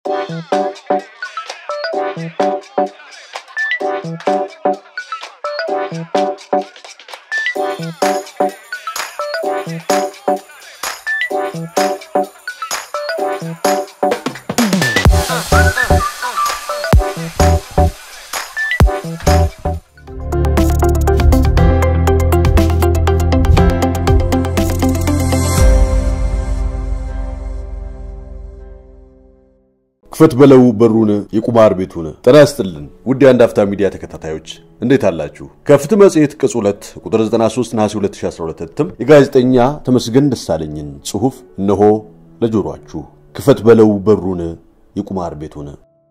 ክፈት በለው በሩን የቁማር ቤቱን። ጤና ይስጥልን ውድ የአንድ አፍታ ሚዲያ ተከታታዮች እንዴት አላችሁ? ከፍትህ መጽሔት ቅጽ 2 ቁጥር 93 ነሐሴ 2012 እትም የጋዜጠኛ ተመስገን ደሳለኝን ጽሑፍ እነሆ ለጆሮአችሁ። ክፈት በለው በሩን የቁማር ቤቱን።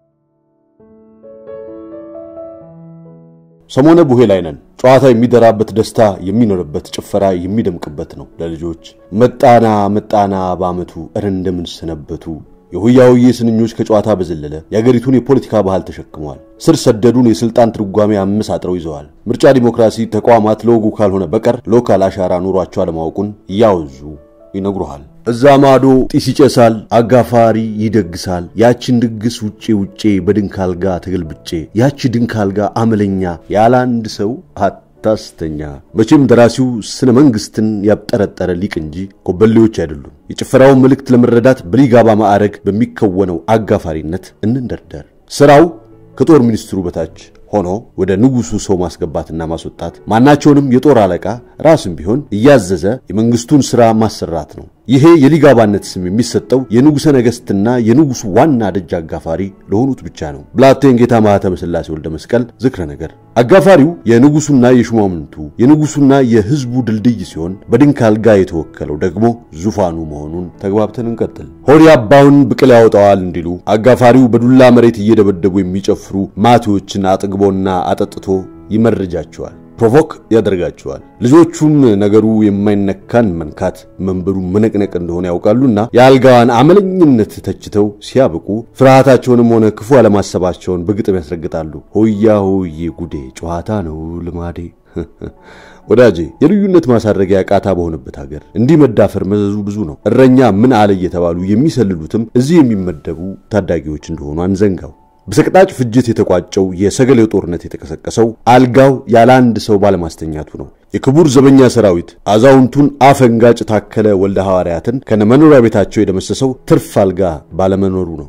ሰሞነ ቡሄ ላይ ነን። ጨዋታ የሚደራበት፣ ደስታ የሚኖርበት፣ ጭፈራ የሚደምቅበት ነው። ለልጆች መጣና መጣና በዓመቱ እረ እንደምን ሰነበቱ የሆያውዬ ስንኞች ከጨዋታ በዘለለ የአገሪቱን የፖለቲካ ባህል ተሸክመዋል። ስር ሰደዱን የስልጣን ትርጓሜ አመሳጥረው ይዘዋል። ምርጫ ዲሞክራሲ ተቋማት ለወጉ ካልሆነ በቀር ሎካል አሻራ ኑሯቸው አለማወቁን እያወዙ ይነግሩሃል። እዛ ማዶ ጢስ ይጨሳል፣ አጋፋሪ ይደግሳል። ያችን ድግስ ውጬ ውጬ በድንክ አልጋ ተገልብጬ ያቺ ድንክ አልጋ አመለኛ ያለ አንድ ሰው ታስተኛ መቼም ደራሲው ስነ መንግስትን ያብጠረጠረ ሊቅ እንጂ ኮበሌዎች አይደሉም። የጭፈራውን መልእክት ለመረዳት በሊጋባ ማዕረግ በሚከወነው አጋፋሪነት እንንደርደር። ስራው ከጦር ሚኒስትሩ በታች ሆኖ ወደ ንጉሱ ሰው ማስገባትና ማስወጣት፣ ማናቸውንም የጦር አለቃ ራስም ቢሆን እያዘዘ የመንግስቱን ሥራ ማሰራት ነው። ይሄ የሊጋባነት ስም የሚሰጠው የንጉሠ ነገሥትና የንጉሱ ዋና ደጅ አጋፋሪ ለሆኑት ብቻ ነው። ብላቴን ጌታ ማኅተመ ሥላሴ ወልደ መስቀል ዝክረ ነገር። አጋፋሪው የንጉሱና የሹማምንቱ የንጉሱና የሕዝቡ ድልድይ ሲሆን በድንክ አልጋ የተወከለው ደግሞ ዙፋኑ መሆኑን ተግባብተን እንቀጥል። ሆድ ያባውን ብቅል ያወጣዋል እንዲሉ አጋፋሪው በዱላ መሬት እየደበደቡ የሚጨፍሩ ማቴዎችን አጥግቦና አጠጥቶ ይመርጃቸዋል ፕሮቮክ ያደርጋቸዋል። ልጆቹም ነገሩ የማይነካን መንካት መንበሩ መነቅነቅ እንደሆነ ያውቃሉና የአልጋዋን አመለኝነት ተችተው ሲያብቁ ፍርሃታቸውንም ሆነ ክፉ አለማሰባቸውን በግጥም ያስረግጣሉ። ሆያ ሆዬ ጉዴ ጨዋታ ነው ልማዴ። ወዳጄ የልዩነት ማሳረጊያ ቃታ በሆነበት ሀገር እንዲህ መዳፈር መዘዙ ብዙ ነው። እረኛ ምን አለ እየተባሉ የሚሰልሉትም እዚህ የሚመደቡ ታዳጊዎች እንደሆኑ አንዘንጋው። በሰቅጣጭ ፍጅት የተቋጨው የሰገሌው ጦርነት የተቀሰቀሰው አልጋው ያለ አንድ ሰው ባለማስተኛቱ ነው። የክቡር ዘበኛ ሰራዊት አዛውንቱን አፈንጋጭ ታከለ ወልደ ሐዋርያትን ከነመኖሪያ ቤታቸው የደመሰሰው ትርፍ አልጋ ባለመኖሩ ነው።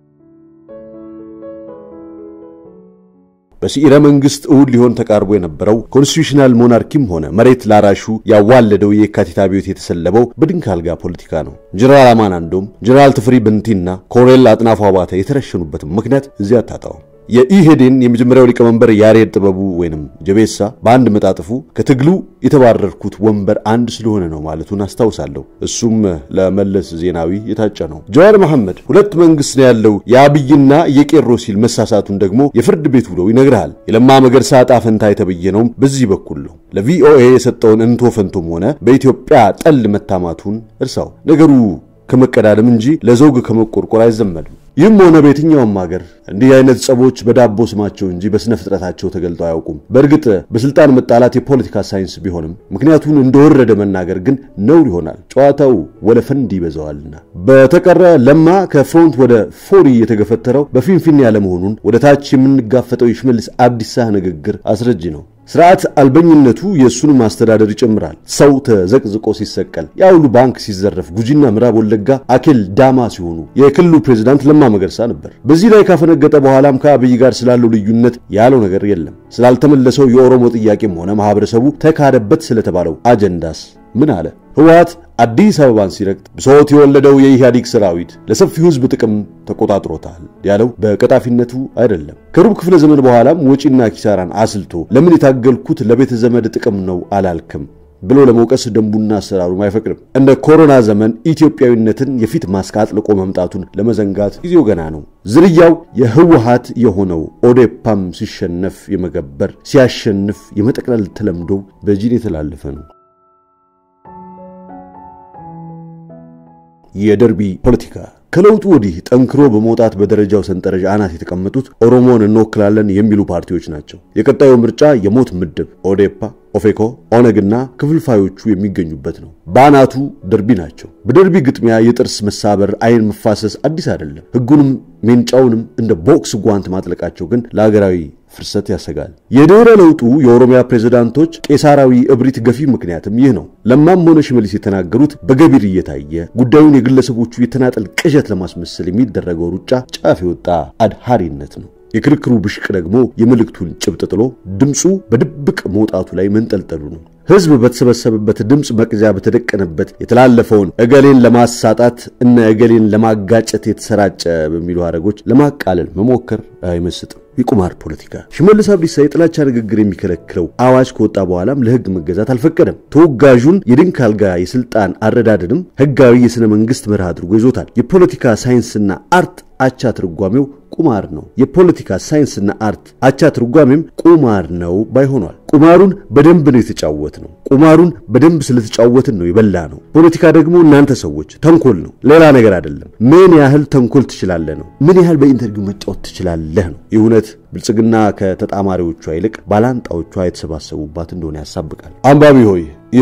በሲኢረ መንግስት እሁድ ሊሆን ተቃርቦ የነበረው ኮንስቲቱሽናል ሞናርኪም ሆነ መሬት ላራሹ ያዋለደው የካቲት አብዮት የተሰለበው በድንክ አልጋ ፖለቲካ ነው። ጀነራል አማን አንዶም፣ ጀነራል ትፍሪ ብንቲና ኮሎኔል አጥናፉ አባተ የተረሸኑበትም ምክንያት እዚያ አታጣውም። የኢሄዴን የመጀመሪያው ሊቀመንበር ያሬድ ጥበቡ ወይንም ጀቤሳ በአንድ መጣጥፉ ከትግሉ የተባረርኩት ወንበር አንድ ስለሆነ ነው ማለቱን አስታውሳለሁ። እሱም ለመለስ ዜናዊ የታጨ ነው። ጀዋር መሐመድ ሁለት መንግስት ነው ያለው የአብይና የቄሮ ሲል መሳሳቱን ደግሞ የፍርድ ቤት ውለው ይነግርሃል። የለማ መገርሳ ዕጣ ፈንታ የተበየነውም በዚህ በኩል ነው። ለቪኦኤ የሰጠውን እንቶ ፈንቶም ሆነ በኢትዮጵያ ጠል መታማቱን እርሳው። ነገሩ ከመቀዳደም እንጂ ለዘውግ ከመቆርቆር አይዘመድም። ይህም ሆነ በየትኛውም ሀገር እንዲህ አይነት ጸቦች በዳቦ ስማቸው እንጂ በስነ ፍጥረታቸው ተገልጠው አያውቁም። በእርግጥ በስልጣን መጣላት የፖለቲካ ሳይንስ ቢሆንም ምክንያቱን እንደወረደ መናገር ግን ነውር ይሆናል። ጨዋታው ወለፈንድ ይበዛዋልና። በተቀረ ለማ ከፍሮንት ወደ ፎሪ የተገፈተረው በፊንፊኔ ያለመሆኑን ወደ ታች የምንጋፈጠው የሽመልስ አብዲሳ ንግግር አስረጅ ነው። ስርዓት አልበኝነቱ የእሱን ማስተዳደር ይጨምራል። ሰው ተዘቅዝቆ ሲሰቀል፣ የአውሉ ባንክ ሲዘረፍ፣ ጉጂና ምዕራብ ወለጋ አኬል ዳማ ሲሆኑ የክልሉ ፕሬዝዳንት ለማ መገርሳ ነበር። በዚህ ላይ ካፈነገጠ በኋላም ከአብይ ጋር ስላለው ልዩነት ያለው ነገር የለም። ስላልተመለሰው የኦሮሞ ጥያቄም ሆነ ማህበረሰቡ ተካደበት ስለተባለው አጀንዳስ ምን አለ? ህወሓት አዲስ አበባን ሲረግጥ ብሶት የወለደው የኢህአዴግ ሰራዊት ለሰፊው ህዝብ ጥቅም ተቆጣጥሮታል ያለው በቀጣፊነቱ አይደለም። ከሩብ ክፍለ ዘመን በኋላም ወጪና ኪሳራን አስልቶ ለምን የታገልኩት ለቤተ ዘመድ ጥቅም ነው አላልክም ብሎ ለመውቀስ ደንቡና አሰራሩም አይፈቅድም። እንደ ኮሮና ዘመን ኢትዮጵያዊነትን የፊት ማስክ አጥልቆ መምጣቱን ለመዘንጋት ጊዜው ገና ነው። ዝርያው የህወሓት የሆነው ኦዴፓም ሲሸነፍ የመገበር ሲያሸንፍ የመጠቅለል ተለምዶ በጂን የተላለፈ ነው። የደርቢ ፖለቲካ ከለውጡ ወዲህ ጠንክሮ በመውጣት በደረጃው ሰንጠረዥ አናት የተቀመጡት ኦሮሞን እንወክላለን የሚሉ ፓርቲዎች ናቸው። የቀጣዩ ምርጫ የሞት ምድብ ኦዴፓ፣ ኦፌኮ፣ ኦነግና ክፍልፋዮቹ የሚገኙበት ነው። በአናቱ ደርቢ ናቸው። በደርቢ ግጥሚያ የጥርስ መሳበር፣ አይን መፋሰስ አዲስ አይደለም። ህጉንም ሜንጫውንም እንደ ቦክስ ጓንት ማጥለቃቸው ግን ለሀገራዊ ፍርሰት ያሰጋል። የድህረ ለውጡ የኦሮሚያ ፕሬዝዳንቶች ቄሳራዊ እብሪት ገፊ ምክንያትም ይህ ነው። ለማም ሆነ ሽመልስ የተናገሩት በገቢር እየታየ ጉዳዩን የግለሰቦቹ የተናጠል ቅዠት ለማስመሰል የሚደረገው ሩጫ ጫፍ የወጣ አድሃሪነት ነው። የክርክሩ ብሽቅ ደግሞ የመልእክቱን ጭብጥ ጥሎ ድምፁ በድብቅ መውጣቱ ላይ መንጠልጠሉ ነው። ሕዝብ በተሰበሰበበት ድምፅ መቅጃ በተደቀነበት የተላለፈውን እገሌን ለማሳጣት እና እገሌን ለማጋጨት የተሰራጨ በሚሉ ሐረጎች ለማቃለል መሞከር አይመስጥም። የቁማር ፖለቲካ ሽመልስ አብዲሳ የጥላቻ ንግግር የሚከለክለው አዋጅ ከወጣ በኋላም ለሕግ መገዛት አልፈቀደም። ተወጋዡን የድንክ አልጋ የስልጣን አረዳድንም ሕጋዊ የሥነ መንግሥት መርህ አድርጎ ይዞታል። የፖለቲካ ሳይንስና አርት አቻ ትርጓሜው ቁማር ነው። የፖለቲካ ሳይንስና አርት አቻ ትርጓሜም ቁማር ነው ባይሆኗል። ቁማሩን በደንብ ነው የተጫወት ነው። ቁማሩን በደንብ ስለተጫወትን ነው የበላ ነው። ፖለቲካ ደግሞ እናንተ ሰዎች ተንኮል ነው፣ ሌላ ነገር አይደለም። ምን ያህል ተንኮል ትችላለህ ነው። ምን ያህል በኢንተርቪው መጫወት ትችላለህ ነው። ይህ እውነት ብልጽግና ከተጣማሪዎቿ ይልቅ ባላንጣዎቿ የተሰባሰቡባት እንደሆነ ያሳብቃል። አንባቢ ሆይ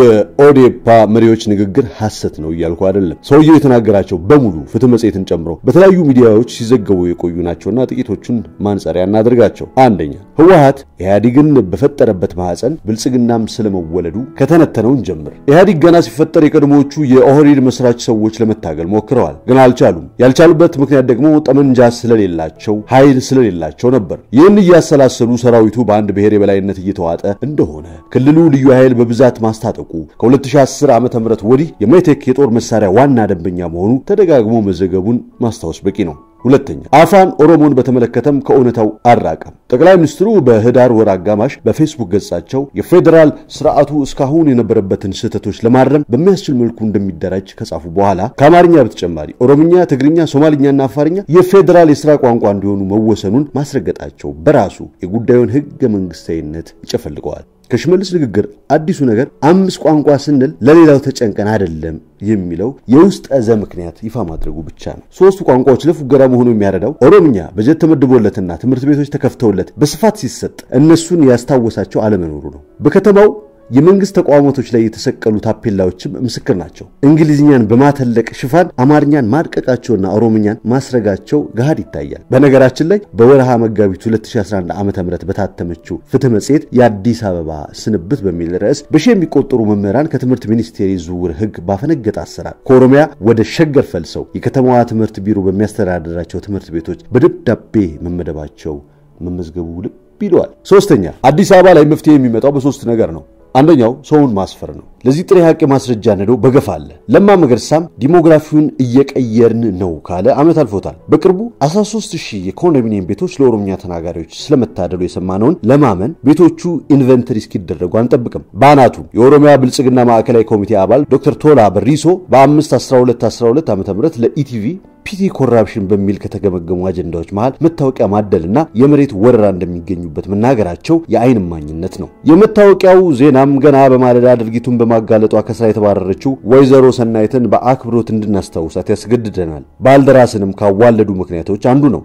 የኦዴፓ መሪዎች ንግግር ሐሰት ነው እያልኩ አይደለም። ሰውየው የተናገራቸው በሙሉ ፍትህ መጽሔትን ጨምሮ በተለያዩ ሚዲያዎች ሲዘገቡ የቆዩ ናቸውና ጥቂቶቹን ማንጸሪያ እናድርጋቸው። አንደኛ ህወሓት ኢህአዲግን በፈጠረበት ማዕፀን ብልጽግናም ስለመወለዱ ከተነተነውን ጀምር። ኢህአዲግ ገና ሲፈጠር የቀድሞዎቹ የኦህዴድ መስራች ሰዎች ለመታገል ሞክረዋል፣ ግን አልቻሉም። ያልቻሉበት ምክንያት ደግሞ ጠመንጃ ስለሌላቸው፣ ኃይል ስለሌላቸው ነበር። ይህን እያሰላሰሉ ሰራዊቱ በአንድ ብሔር የበላይነት እየተዋጠ እንደሆነ ክልሉ ልዩ ኃይል በብዛት ማስታጠቁ ከ2010 ዓ ም ወዲህ የሜቴክ የጦር መሳሪያ ዋና ደንበኛ መሆኑ ተደጋግሞ መዘገቡን ማስታወስ በቂ ነው። ሁለተኛ አፋን ኦሮሞን በተመለከተም ከእውነታው አልራቀም። ጠቅላይ ሚኒስትሩ በህዳር ወር አጋማሽ በፌስቡክ ገጻቸው የፌዴራል ስርዓቱ እስካሁን የነበረበትን ስህተቶች ለማረም በሚያስችል መልኩ እንደሚደራጅ ከጻፉ በኋላ ከአማርኛ በተጨማሪ ኦሮምኛ፣ ትግርኛ፣ ሶማልኛና አፋርኛ የፌዴራል የስራ ቋንቋ እንዲሆኑ መወሰኑን ማስረገጣቸው በራሱ የጉዳዩን ህገ መንግስታዊነት ይጨፈልቀዋል። ከሽመልስ ንግግር አዲሱ ነገር አምስት ቋንቋ ስንል ለሌላው ተጨንቀን አይደለም የሚለው የውስጥ እዘ ምክንያት ይፋ ማድረጉ ብቻ ነው። ሶስቱ ቋንቋዎች ለፉገራ መሆኑ የሚያረዳው ኦሮምኛ በጀት ተመድቦለትና ትምህርት ቤቶች ተከፍተውለት በስፋት ሲሰጥ እነሱን ያስታወሳቸው አለመኖሩ ነው። በከተማው የመንግስት ተቋማቶች ላይ የተሰቀሉ ታፔላዎችም ምስክር ናቸው። እንግሊዝኛን በማተለቅ ሽፋን አማርኛን ማድቀቃቸውና ኦሮምኛን ማስረጋቸው ገሃድ ይታያል። በነገራችን ላይ በወርሃ መጋቢት 2011 ዓ ም በታተመችው ፍትህ መጽሔት የአዲስ አበባ ስንብት በሚል ርዕስ በሺህ የሚቆጠሩ መምህራን ከትምህርት ሚኒስቴር የዝውውር ህግ ባፈነገጠ አሰራር ከኦሮሚያ ወደ ሸገር ፈልሰው የከተማዋ ትምህርት ቢሮ በሚያስተዳድራቸው ትምህርት ቤቶች በደብዳቤ መመደባቸው መመዝገቡ ልብ ይለዋል። ሶስተኛ አዲስ አበባ ላይ መፍትሄ የሚመጣው በሶስት ነገር ነው። አንደኛው ሰውን ማስፈር ነው። ለዚህ ጥሬ ሀቅ የማስረጃ ነዶ በገፋ አለ። ለማ መገርሳም ዲሞግራፊውን እየቀየርን ነው ካለ ዓመት አልፎታል። በቅርቡ 13 ሺህ የኮንዶሚኒየም ቤቶች ለኦሮምኛ ተናጋሪዎች ስለመታደሉ የሰማነውን ለማመን ቤቶቹ ኢንቨንተሪ እስኪደረጉ አንጠብቅም። በአናቱ የኦሮሚያ ብልጽግና ማዕከላዊ ኮሚቴ አባል ዶክተር ቶላ በሪሶ በ5 12 12 ዓ ም ለኢቲቪ ፒቲ ኮራፕሽን በሚል ከተገመገሙ አጀንዳዎች መሃል መታወቂያ ማደልና የመሬት ወረራ እንደሚገኙበት መናገራቸው የአይን እማኝነት ነው። የመታወቂያው ዜናም ገና በማለዳ ድርጊቱን በማጋለጧ ከስራ የተባረረችው ወይዘሮ ሰናይትን በአክብሮት እንድናስታውሳት ያስገድደናል። ባልደራስንም ካዋለዱ ምክንያቶች አንዱ ነው።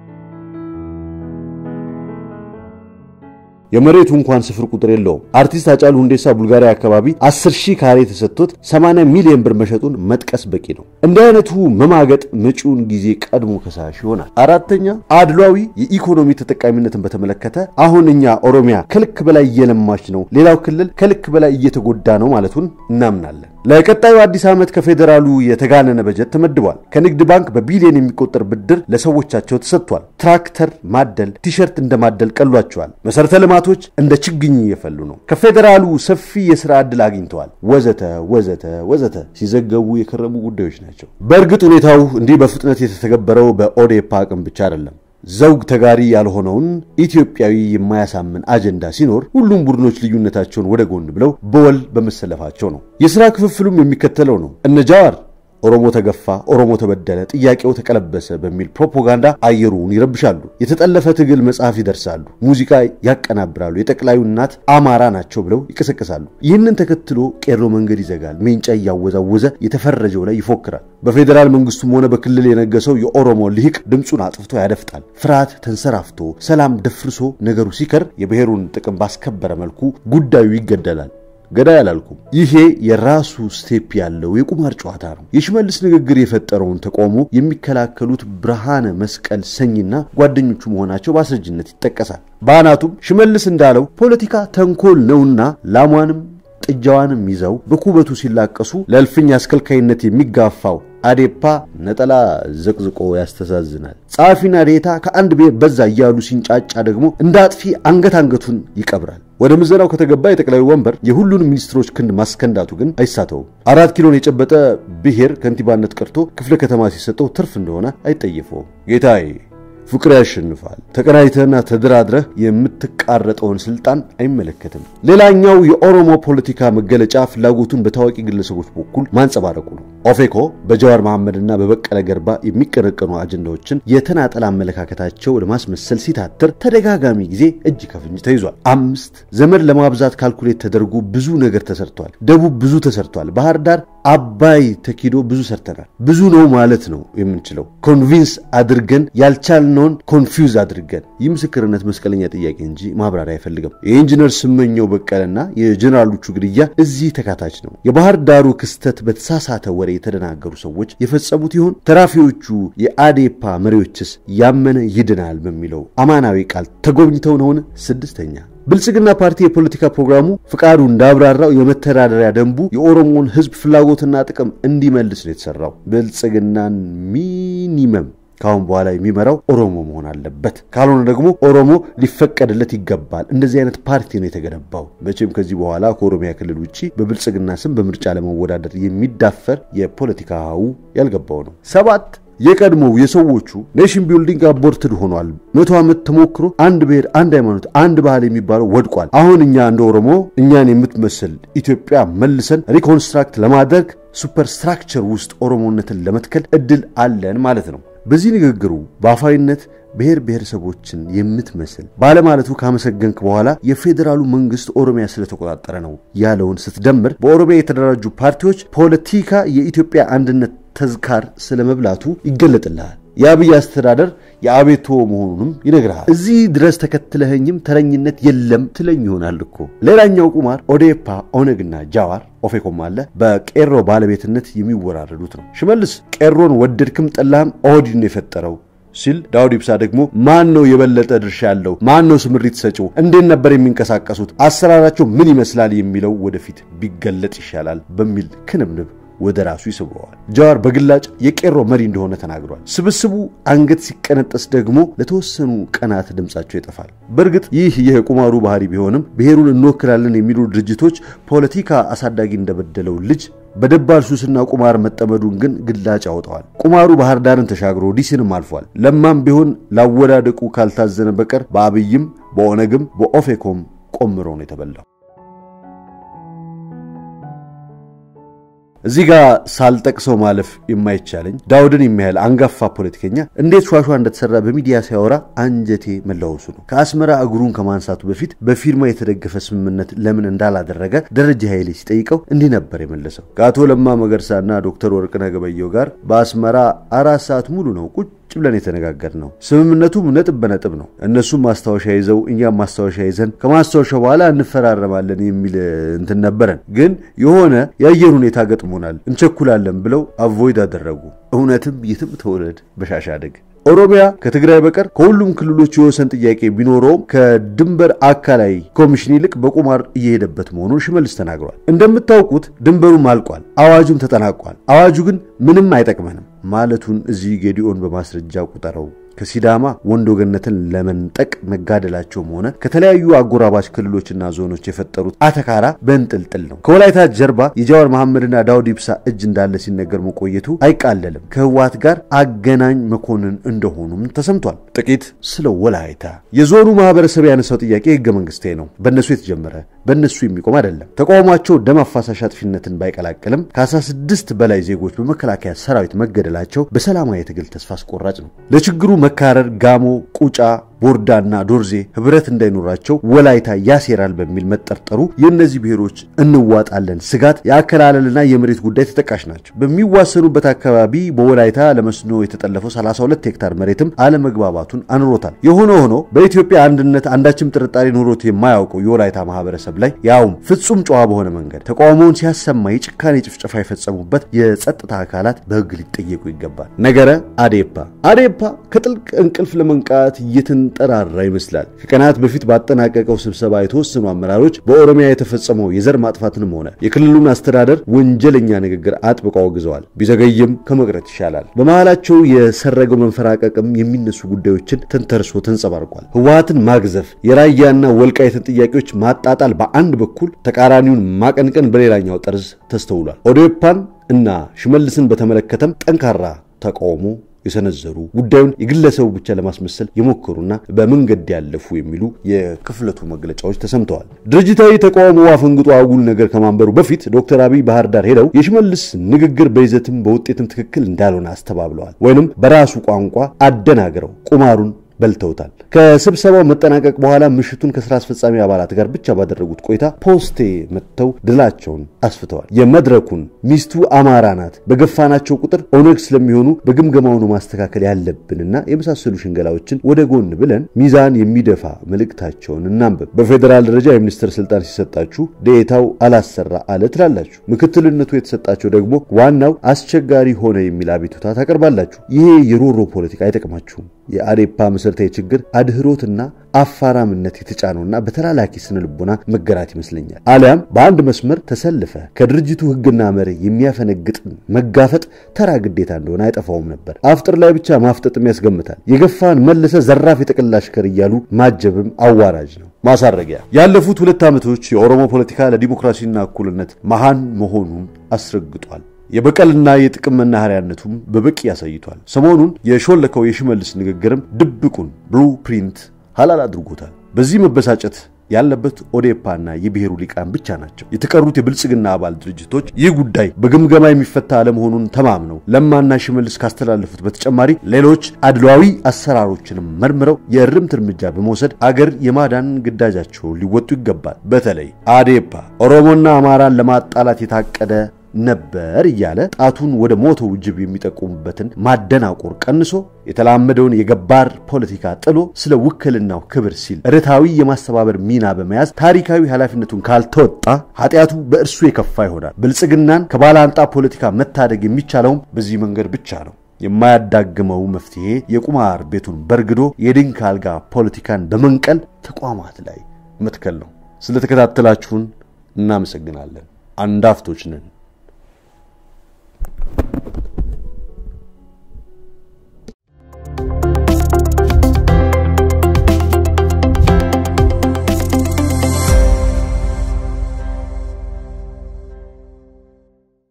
የመሬቱ እንኳን ስፍር ቁጥር የለውም። አርቲስት አጫሉ ሁንዴሳ ቡልጋሪያ አካባቢ 10 ሺህ ካሬ ተሰጥቶት 80 ሚሊዮን ብር መሸጡን መጥቀስ በቂ ነው። እንዲህ አይነቱ መማገጥ መጪውን ጊዜ ቀድሞ ከሳሽ ይሆናል። አራተኛ አድሏዊ የኢኮኖሚ ተጠቃሚነትን በተመለከተ አሁን እኛ ኦሮሚያ ከልክ በላይ እየለማች ነው፣ ሌላው ክልል ከልክ በላይ እየተጎዳ ነው ማለቱን እናምናለን። ለቀጣዩ አዲስ ዓመት ከፌዴራሉ የተጋነነ በጀት ተመድቧል። ከንግድ ባንክ በቢሊዮን የሚቆጠር ብድር ለሰዎቻቸው ተሰጥቷል። ትራክተር ማደል፣ ቲሸርት እንደማደል ቀሏቸዋል። መሰረተ ልማቶች እንደ ችግኝ እየፈሉ ነው። ከፌዴራሉ ሰፊ የስራ ዕድል አግኝተዋል። ወዘተ ወዘተ ወዘተ ሲዘገቡ የከረሙ ጉዳዮች ናቸው። በእርግጥ ሁኔታው እንዲህ በፍጥነት የተተገበረው በኦዴፓ አቅም ብቻ አይደለም። ዘውግ ተጋሪ ያልሆነውን ኢትዮጵያዊ የማያሳምን አጀንዳ ሲኖር ሁሉም ቡድኖች ልዩነታቸውን ወደ ጎን ብለው በወል በመሰለፋቸው ነው። የሥራ ክፍፍሉም የሚከተለው ነው። እነ ጃዋር ኦሮሞ ተገፋ፣ ኦሮሞ ተበደለ፣ ጥያቄው ተቀለበሰ በሚል ፕሮፓጋንዳ አየሩን ይረብሻሉ። የተጠለፈ ትግል መጽሐፍ ይደርሳሉ፣ ሙዚቃ ያቀናብራሉ፣ የጠቅላዩ እናት አማራ ናቸው ብለው ይቀሰቅሳሉ። ይህንን ተከትሎ ቄሮ መንገድ ይዘጋል፣ ሜንጫ እያወዛወዘ የተፈረጀው ላይ ይፎክራል። በፌዴራል መንግስቱም ሆነ በክልል የነገሰው የኦሮሞ ልሂቅ ድምፁን አጥፍቶ ያደፍጣል። ፍርሃት ተንሰራፍቶ ሰላም ደፍርሶ ነገሩ ሲከር የብሔሩን ጥቅም ባስከበረ መልኩ ጉዳዩ ይገደላል። ገዳይ አላልኩም። ይሄ የራሱ ስቴፕ ያለው የቁማር ጨዋታ ነው። የሽመልስ ንግግር የፈጠረውን ተቃውሞ የሚከላከሉት ብርሃነ መስቀል ሰኝና ጓደኞቹ መሆናቸው በአስረጅነት ይጠቀሳል። በአናቱም ሽመልስ እንዳለው ፖለቲካ ተንኮል ነውና ላሟንም ጥጃዋንም ይዘው በኩበቱ ሲላቀሱ ለእልፍኝ አስከልካይነት የሚጋፋው አዴፓ ነጠላ ዘቅዝቆ ያስተዛዝናል። ጸሐፊና ዴታ ከአንድ ብሔር በዛ እያሉ ሲንጫጫ ደግሞ እንደ አጥፊ አንገት አንገቱን ይቀብራል። ወደ ምዘናው ከተገባ የጠቅላዩ ወንበር የሁሉንም ሚኒስትሮች ክንድ ማስከንዳቱ ግን አይሳተውም። አራት ኪሎን የጨበጠ ብሔር ከንቲባነት ቀርቶ ክፍለ ከተማ ሲሰጠው ትርፍ እንደሆነ አይጠየፈውም። ጌታዬ ፍቅር ያሸንፋል። ተቀናይተህና ተደራድረህ የምትቃረጠውን ስልጣን አይመለከትም። ሌላኛው የኦሮሞ ፖለቲካ መገለጫ ፍላጎቱን በታዋቂ ግለሰቦች በኩል ማንጸባረቁ ነው። ኦፌኮ በጀዋር መሐመድና በበቀለ ገርባ የሚቀነቀኑ አጀንዳዎችን የተናጠል አመለካከታቸው ለማስመሰል ሲታትር ተደጋጋሚ ጊዜ እጅ ከፍንጅ ተይዟል። አምስት ዘመድ ለማብዛት ካልኩሌት ተደርጎ ብዙ ነገር ተሰርቷል። ደቡብ ብዙ ተሰርቷል። ባህር ዳር አባይ ተኪዶ ብዙ ሰርተናል። ብዙ ነው ማለት ነው የምንችለው። ኮንቪንስ አድርገን ያልቻልነውን ኮንፊውዝ አድርገን። ይህ ምስክርነት መስቀለኛ ጥያቄ እንጂ ማብራሪያ አይፈልግም። የኢንጂነር ስመኘው በቀለና የጀኔራሎቹ ግድያ እዚህ ተካታች ነው። የባህር ዳሩ ክስተት በተሳሳተ ወሬ የተደናገሩ ሰዎች የፈጸሙት ይሆን? ተራፊዎቹ የአዴፓ መሪዎችስ ያመነ ይድናል በሚለው አማናዊ ቃል ተጎብኝተው ነውን? ስድስተኛ ብልጽግና ፓርቲ የፖለቲካ ፕሮግራሙ ፍቃዱ እንዳብራራው የመተዳደሪያ ደንቡ የኦሮሞን ሕዝብ ፍላጎትና ጥቅም እንዲመልስ ነው የተሰራው። ብልጽግናን ሚኒመም ከአሁን በኋላ የሚመራው ኦሮሞ መሆን አለበት። ካልሆነ ደግሞ ኦሮሞ ሊፈቀድለት ይገባል። እንደዚህ አይነት ፓርቲ ነው የተገነባው። መቼም ከዚህ በኋላ ከኦሮሚያ ክልል ውጭ በብልጽግና ስም በምርጫ ለመወዳደር የሚዳፈር የፖለቲካ ሀው ያልገባው ነው። ሰባት የቀድሞው የሰዎቹ ኔሽን ቢልዲንግ አቦርትድ ሆኗል። መቶ ዓመት ተሞክሮ አንድ ብሔር፣ አንድ ሃይማኖት፣ አንድ ባህል የሚባለው ወድቋል። አሁን እኛ እንደ ኦሮሞ እኛን የምትመስል ኢትዮጵያ መልሰን ሪኮንስትራክት ለማድረግ ሱፐርስትራክቸር ውስጥ ኦሮሞነትን ለመትከል እድል አለን ማለት ነው። በዚህ ንግግሩ በአፋዊነት ብሔር ብሔረሰቦችን የምትመስል ባለማለቱ ካመሰገንክ በኋላ የፌዴራሉ መንግስት ኦሮሚያ ስለተቆጣጠረ ነው ያለውን ስትደምር በኦሮሚያ የተደራጁ ፓርቲዎች ፖለቲካ የኢትዮጵያ አንድነት ተዝካር ስለመብላቱ ይገለጥልሃል። የአብይ አስተዳደር የአቤቶ መሆኑንም ይነግርሃል። እዚህ ድረስ ተከትለኸኝም ተረኝነት የለም ትለኝ ይሆናል እኮ። ሌላኛው ቁማር ኦዴፓ፣ ኦነግና ጃዋር ኦፌኮም አለ በቄሮ ባለቤትነት የሚወራረዱት ነው። ሽመልስ ቄሮን ወደድክም ጠላህም ኦህዴድ ነው የፈጠረው ሲል ዳውድ ኢብሳ ደግሞ ማን ነው የበለጠ ድርሻ ያለው? ማን ነው ስምሪት ሰጪው? እንዴት ነበር የሚንቀሳቀሱት? አሰራራቸው ምን ይመስላል? የሚለው ወደፊት ቢገለጥ ይሻላል በሚል ክንብንብ ወደ ራሱ ይስበዋል። ጃዋር በግላጭ የቄሮ መሪ እንደሆነ ተናግሯል። ስብስቡ አንገት ሲቀነጠስ ደግሞ ለተወሰኑ ቀናት ድምፃቸው ይጠፋል። በእርግጥ ይህ የቁማሩ ባህሪ ቢሆንም ብሔሩን እንወክላለን የሚሉ ድርጅቶች ፖለቲካ አሳዳጊ እንደበደለው ልጅ በደባል ሱስና ቁማር መጠመዱን ግን ግላጭ ያወጣዋል። ቁማሩ ባህር ዳርን ተሻግሮ ዲሲንም አልፏል። ለማም ቢሆን ላወዳደቁ ካልታዘነ በቀር በአብይም በኦነግም በኦፌኮም ቆምሮ ነው የተበላው። እዚህ ጋር ሳልጠቅሰው ማለፍ የማይቻለኝ ዳውድን የሚያህል አንጋፋ ፖለቲከኛ እንዴት ሿሿ እንደተሰራ በሚዲያ ሲያወራ አንጀቴ መላወሱ ነው። ከአስመራ እግሩን ከማንሳቱ በፊት በፊርማ የተደገፈ ስምምነት ለምን እንዳላደረገ ደረጀ ኃይሌ ሲጠይቀው እንዲህ ነበር የመለሰው። ከአቶ ለማ መገርሳና ዶክተር ወርቅነህ ገበየሁ ጋር በአስመራ አራት ሰዓት ሙሉ ነው ቁጭ ብለን የተነጋገር ነው። ስምምነቱም ነጥብ በነጥብ ነው። እነሱም ማስታወሻ ይዘው እኛም ማስታወሻ ይዘን ከማስታወሻ በኋላ እንፈራረማለን የሚል እንትን ነበረን። ግን የሆነ የአየር ሁኔታ ገጥሞናል፣ እንቸኩላለን ብለው አቮይድ አደረጉ። እውነትም የትም ተወለድ በሻሻ አደግ ኦሮሚያ ከትግራይ በቀር ከሁሉም ክልሎች የወሰን ጥያቄ ቢኖረውም ከድንበር አካላይ ኮሚሽን ይልቅ በቁማር እየሄደበት መሆኑን ሽመልስ ተናግሯል። እንደምታውቁት ድንበሩም አልቋል፣ አዋጁም ተጠናቋል። አዋጁ ግን ምንም አይጠቅመንም ማለቱን እዚህ ጌዲኦን በማስረጃ ቁጠረው። ከሲዳማ ወንዶ ገነትን ለመንጠቅ መጋደላቸውም ሆነ ከተለያዩ አጎራባች ክልሎችና ዞኖች የፈጠሩት አተካራ በእንጥልጥል ነው። ከወላይታ ጀርባ የጃዋር መሐመድና ዳውድ ኢብሳ እጅ እንዳለ ሲነገር መቆየቱ አይቃለልም። ከህወሓት ጋር አገናኝ መኮንን እንደሆኑም ተሰምቷል። ጥቂት ስለ ወላይታ የዞኑ ማህበረሰብ ያነሳው ጥያቄ ህገ መንግስታዊ ነው። በእነሱ የተጀመረ በእነሱ የሚቆም አይደለም። ተቃውሟቸው ደም አፋሳሽ አጥፊነትን ባይቀላቅልም ከ16 በላይ ዜጎች በመከላከያ ሰራዊት መገደላቸው በሰላማዊ ትግል ተስፋ አስቆራጭ ነው። ለችግሩ መካረር ጋሞ፣ ቁጫ፣ ቦርዳና ዶርዜ ህብረት እንዳይኖራቸው ወላይታ ያሴራል በሚል መጠርጠሩ የእነዚህ ብሔሮች እንዋጣለን ስጋት የአከላለልና የመሬት ጉዳይ ተጠቃሽ ናቸው። በሚዋሰኑበት አካባቢ በወላይታ ለመስኖ የተጠለፈው 32 ሄክታር መሬትም አለመግባባቱን አኑሮታል። የሆነ ሆኖ በኢትዮጵያ አንድነት አንዳችም ጥርጣሬ ኖሮት የማያውቀው የወላይታ ማህበረሰብ ላይ ያውም ፍጹም ጨዋ በሆነ መንገድ ተቃውሞውን ሲያሰማ የጭካኔ ጭፍጨፋ የፈጸሙበት የጸጥታ አካላት በህግ ሊጠየቁ ይገባል። ነገረ አዴፓ አዴፓ ከጥልቅ እንቅልፍ ለመንቃት እየተንጠራራ ይመስላል። ከቀናት በፊት ባጠናቀቀው ስብሰባ የተወሰኑ አመራሮች በኦሮሚያ የተፈጸመው የዘር ማጥፋትንም ሆነ የክልሉን አስተዳደር ወንጀለኛ ንግግር አጥብቀው አውግዘዋል። ቢዘገይም ከመቅረት ይሻላል። በመሃላቸው የሰረገው መንፈራቀቅም የሚነሱ ጉዳዮችን ተንተርሶ ተንጸባርቋል። ህወሓትን ማግዘፍ፣ የራያና ወልቃይትን ጥያቄዎች ማጣጣል በአንድ በኩል፣ ተቃራኒውን ማቀንቀን በሌላኛው ጠርዝ ተስተውሏል። ኦዴፓን እና ሽመልስን በተመለከተም ጠንካራ ተቃውሞ የሰነዘሩ ጉዳዩን የግለሰቡ ብቻ ለማስመሰል የሞከሩና በመንገድ ያለፉ የሚሉ የክፍለቱ መግለጫዎች ተሰምተዋል። ድርጅታዊ ተቃውሞ አፈንግጦ አጉል ነገር ከማንበሩ በፊት ዶክተር አብይ ባህር ዳር ሄደው የሽመልስ ንግግር በይዘትም በውጤትም ትክክል እንዳልሆነ አስተባብለዋል። ወይንም በራሱ ቋንቋ አደናግረው ቁማሩን በልተውታል። ከስብሰባው መጠናቀቅ በኋላ ምሽቱን ከስራ አስፈጻሚ አባላት ጋር ብቻ ባደረጉት ቆይታ ፖስቴ መጥተው ድላቸውን አስፍተዋል። የመድረኩን ሚስቱ አማራ ናት፣ በገፋናቸው ቁጥር ኦነግ ስለሚሆኑ በግምገማውኑ ማስተካከል ያለብንና የመሳሰሉ ሽንገላዎችን ወደ ጎን ብለን ሚዛን የሚደፋ መልእክታቸውን እናንብብ። በፌዴራል ደረጃ የሚኒስትር ስልጣን ሲሰጣችሁ ዴኤታው አላሰራ አለ ትላላችሁ። ምክትልነቱ የተሰጣቸው ደግሞ ዋናው አስቸጋሪ ሆነ የሚል አቤቱታ ታቀርባላችሁ። ይሄ የሮሮ ፖለቲካ አይጠቅማችሁም። የአዴፓ መሰረታዊ ችግር አድህሮትና አፋራምነት የተጫነውና በተላላኪ ስነ ልቦና መገራት ይመስለኛል። አሊያም በአንድ መስመር ተሰልፈ ከድርጅቱ ሕግና መርህ የሚያፈነግጥን መጋፈጥ ተራ ግዴታ እንደሆነ አይጠፋውም ነበር። አፍጥር ላይ ብቻ ማፍጠጥም ያስገምታል። የገፋን መልሰ ዘራፍ የጠቅላ አሽከር እያሉ ማጀብም አዋራጅ ነው። ማሳረጊያ ያለፉት ሁለት ዓመቶች የኦሮሞ ፖለቲካ ለዲሞክራሲና እኩልነት መሃን መሆኑን አስረግጧል። የበቀልና የጥቅም መናኸሪያነቱም በበቂ ያሳይቷል። ሰሞኑን የሾለከው የሽመልስ ንግግርም ድብቁን ብሉ ፕሪንት ሐላል አድርጎታል። በዚህ መበሳጨት ያለበት ኦዴፓና የብሔሩ ሊቃን ብቻ ናቸው። የተቀሩት የብልጽግና አባል ድርጅቶች ይህ ጉዳይ በግምገማ የሚፈታ አለመሆኑን ተማምነው ለማና ሽመልስ ካስተላለፉት በተጨማሪ ሌሎች አድሏዊ አሰራሮችንም መርምረው የእርምት እርምጃ በመውሰድ አገር የማዳን ግዳጃቸውን ሊወጡ ይገባል። በተለይ አዴፓ ኦሮሞና አማራን ለማጣላት የታቀደ ነበር እያለ ጣቱን ወደ ሞተው ጅብ የሚጠቁሙበትን ማደናቆር ቀንሶ የተላመደውን የገባር ፖለቲካ ጥሎ ስለ ውክልናው ክብር ሲል ርታዊ የማስተባበር ሚና በመያዝ ታሪካዊ ኃላፊነቱን ካልተወጣ ኃጢአቱ በእርሱ የከፋ ይሆናል። ብልጽግናን ከባላንጣ ፖለቲካ መታደግ የሚቻለውም በዚህ መንገድ ብቻ ነው። የማያዳግመው መፍትሄ የቁማር ቤቱን በርግዶ የድንክ አልጋ ፖለቲካን በመንቀል ተቋማት ላይ መትከል ነው። ስለተከታተላችሁን እናመሰግናለን። አንዳፍቶች ነን።